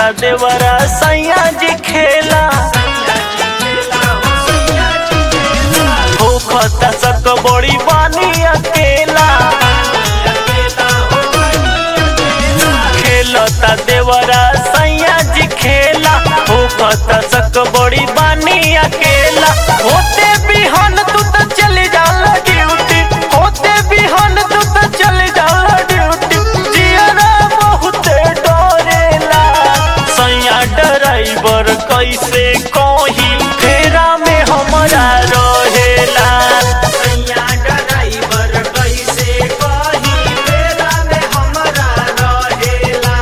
देवरा सैया जी खेला होखता सक बड़ी बानी अकेला खेलता देवरा सैया जी खेला होखता सक बड़ी बानी अकेला होते बिहान तू तो चली जाला ड्यूटी होते बिहान तू तो चली जाला ड्यूटी जियरा बहुते डरेला सैया ड्राइवर कैसे कही फेरा में हमरा रहेला सैया ड्राइवर कैसे कही फेरा में हमरा रहेला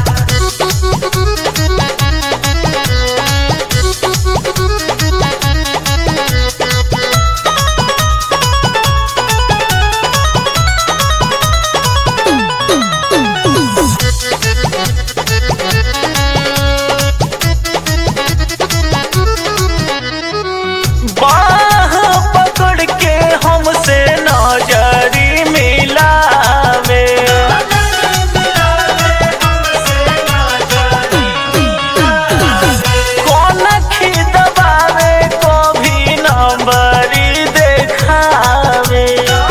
बाह पकड़ के हमसे नजरी मिलावे कौन खिदबावे कभी नंबरी देखावे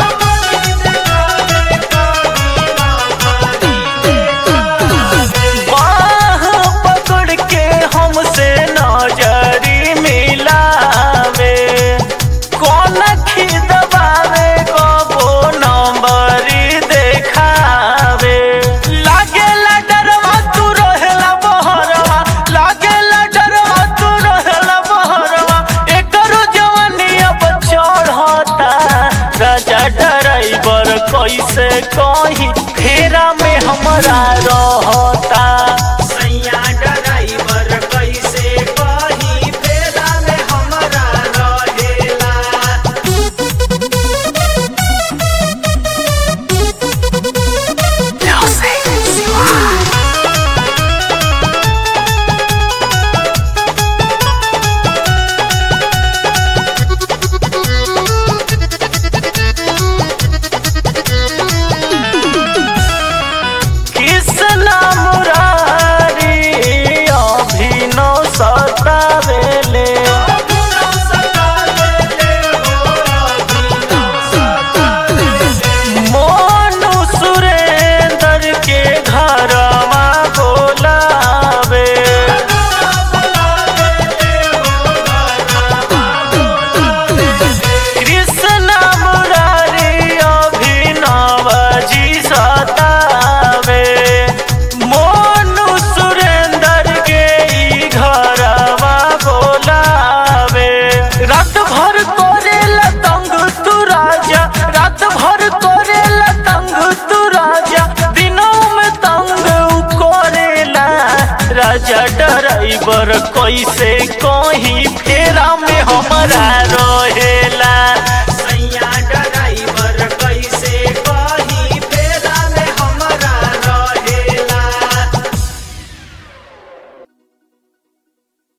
बाह पकड़ के हमसे नजरी मिलावे कौन खिदबावे कबो नंबरी देखावे लागेला डरवा तू रहेला बहरवा लागेला डरवा तू रहेला बहरवा एकरो जवानी अब चढ़ता राजा ड्राइवर कैसे कही फेरा में हमरा रहता सैया ड्राइवर कैसे कही फेरा में हमरा रहेला कृष्णा मुरारी अभिनव सतावेले मोनू सुरेंद्र के घरवा बोलावे कृष्णा मुरारी अभिनव जी सतावे मोनू सुरेंद्र के ई घरवा बोलावे रात भर तोरे लतंग तू राजा रात भर तोरे लतंग तू राजा दिनों में तंग उ करेला राजा ड्राइवर कैसे कहीं फेरा में हमरा रहेला